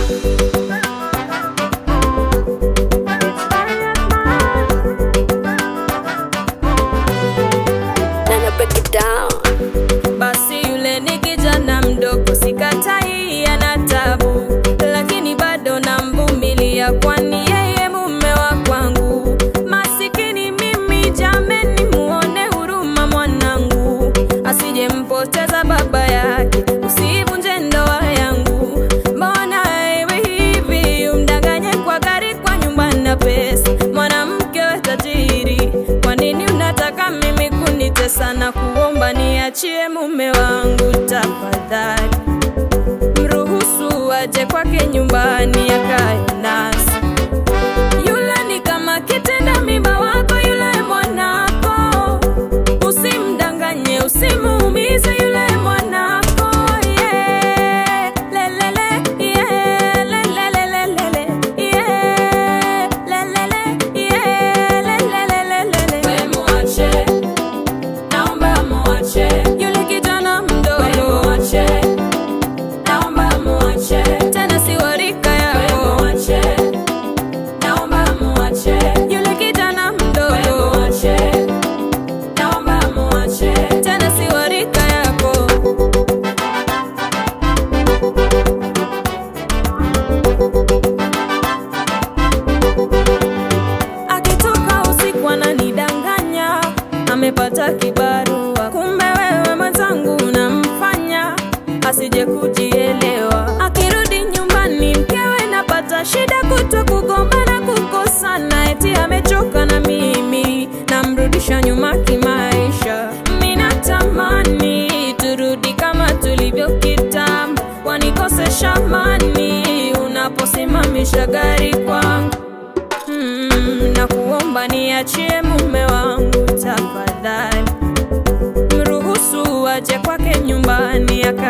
Nana break it down. Basi yule ni kijana mdogo, sikatai ana tabu, lakini bado namvumilia, kwani yeye mume wa kwangu. Masikini mimi, jameni, muone huruma mwanangu, asije mpoteza baba yake, usivunje ndoa yangu. Mbona iwe hivi, umdanganye kwa gari, kwa nyumba na pesa, mwanamke we tajiri, kwa nini unataka mimi kunitesa na kuomba niachie mume wangu tafadhali, mruhusu aje kwake nyumbani akae nasi. Yule ni kama kitenda mimba wako, yule mwanako, usimdanganye, usimuumize yule mwanako. Yeah, lelele, yeah, lelelelelele, yeah, lelele, yeah, lelelelelele. We muache, naomba muache yule kijana mdogo, we muache, naomba muache, tena si wa rika yako, we muache, naomba muache yule kijana mdogo, we muache, naomba muache, tena si wa rika yako. akitoka usiku ananidanganya, amepata kibarua, kumbe wewe mwenzangu unamfanya asije kujielewa. Akirudi nyumbani, mkewe napata shida, kutwa kugombana, kukosana, eti amechoka na mimi, namrudisha nyuma kimaisha. Mimi natamani turudi kama tulivyo kitambo, wanikosesha amani unaposimamisha gari kwangu mm, na kuomba niachie mume wangu tafadhali, mruhusu aje kwake nyumbani aka